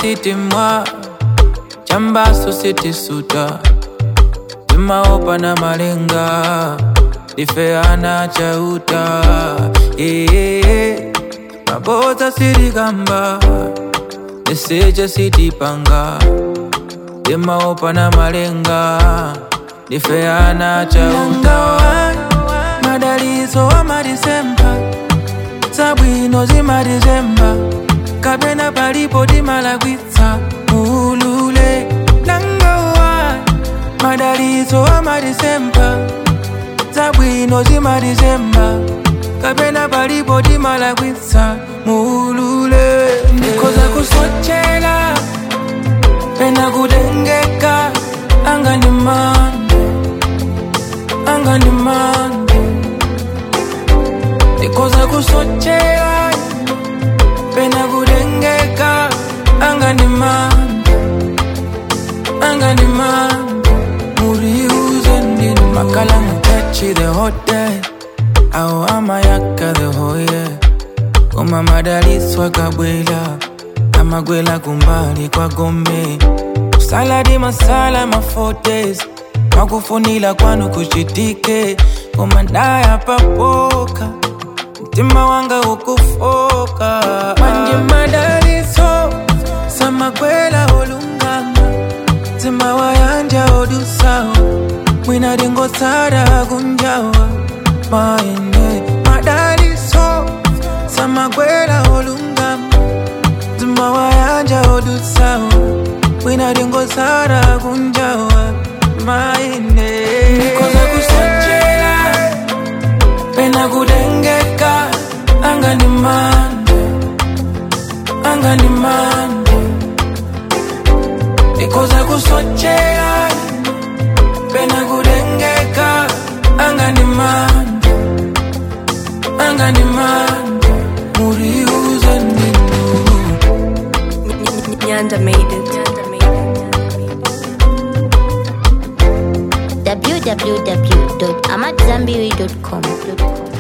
sitimwa chambaso sitisuta timaopa na malenga difeana chauta yeah. mabota sitikamba niseja sitipanga timaopa na malenga difeana chauta madalizo wa madisemba zabwino zimadizemba kapena palipo timalagwitsa mulule nangawa madalizo wa madisemba zabwino zimadizemba kapena palipo timalagwitsa mulule ndikoza kusochela pena kutengeka anga ni mande anga ni mande ndikoza kusochela pena kutengeka anga ni mande anga ni mande muriuze ndini makala mutechi the hotel au amayaka the hoye koma madaliswa kabwela amagwela kumbali kwa gombe saladi masala mafotes makufunila kwanu kuchitike koma ndaya papoka mtima wanga ukufoka manje madaliso samagwela olungama mtima wayanja odusawo mwina dingosara kunjawa maende madaliso samagwela olungama mtima wayanja odusawo mwina dingosara kunjawa maende nikoza kusochela pena kudengeka anga ni mande anga ni mande nikoza kusochela pena kudengeka anga ni mande anga ni mande muriuze ndinu Nyanda made it. www.amatzambiri.com.